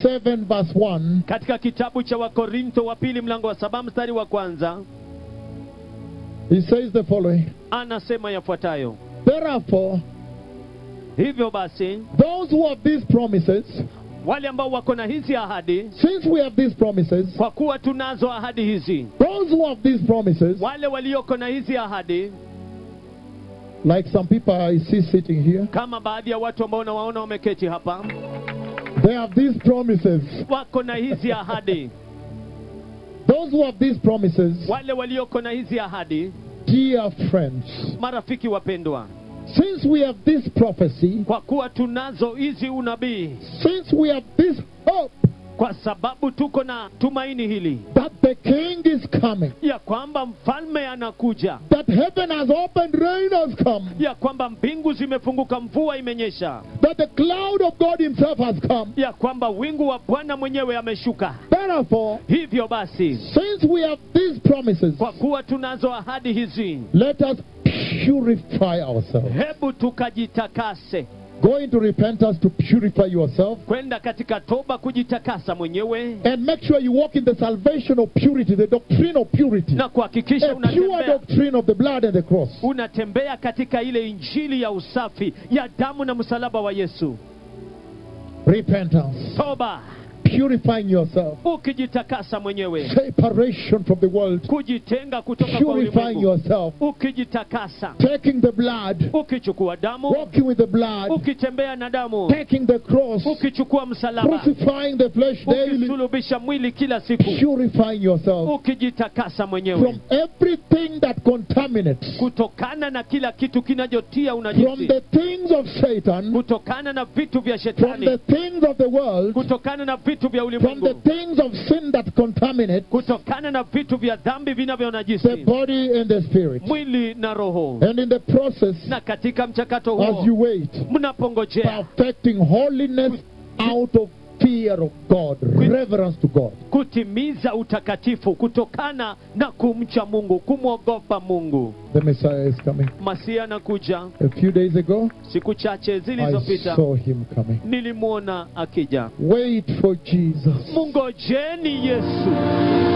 7, verse 1, katika kitabu cha wakorintho wa pili mlango wa saba mstari wa kwanza he says the following anasema yafuatayo Therefore, hivyo basi those who have these promises, wale ambao wako na hizi ahadi since we have these promises, kwa kuwa tunazo ahadi hizi those who have these promises, wale walioko na hizi ahadi like some people I see sitting here, kama baadhi ya watu ambao nawaona wameketi hapa they have these promises. wako na hizi ahadi Those who have these promises, wale walioko na hizi ahadi dear friends, marafiki wapendwa since we have this prophecy, kwa kuwa tunazo hizi unabii since we have this hope kwa sababu tuko na tumaini hili that the King is coming, ya kwamba mfalme anakuja that heaven has opened, rain has come, ya kwamba mbingu zimefunguka mvua imenyesha that the cloud of God Himself has come. ya kwamba wingu wa bwana mwenyewe ameshuka Therefore, hivyo basi since we have these promises, kwa kuwa tunazo ahadi hizi let us purify ourselves. hebu tukajitakase Go into repentance to purify yourself. kwenda katika toba kujitakasa mwenyewe And make sure you walk in the salvation of purity, the doctrine of purity, na kuhakikisha a pure unatembea doctrine of the blood and the cross. unatembea katika ile injili ya usafi ya damu na msalaba wa yesu Repentance, toba purifying yourself, ukijitakasa mwenyewe separation from the world, kujitenga kutoka kwa purifying ulimwengu yourself, ukijitakasa taking the blood, ukichukua damu walking with the blood, ukitembea na damu taking the cross, ukichukua msalaba crucifying the flesh daily, ukisulubisha mwili kila siku purifying yourself ukijitakasa mwenyewe from everything that contaminates, kutokana na kila kitu kinachotia from unajisi the things of Satan, kutokana na vitu vya from shetani the things of the world, kutokana na vitu vya from the ulimwengu things of sin that contaminate kutokana na vitu vya dhambi the vinavyonajisi body and the spirit. mwili na roho And in the process, na katika mchakato as huo you wait, mnapongojea perfecting holiness out of fear of God, reverence to God. kutimiza utakatifu kutokana na kumcha mungu kumwogopa mungu The Messiah is coming. masia anakuja A few days ago, siku chache I zilizopita saw him coming. nilimwona akija Wait for Jesus. mungojeni yesu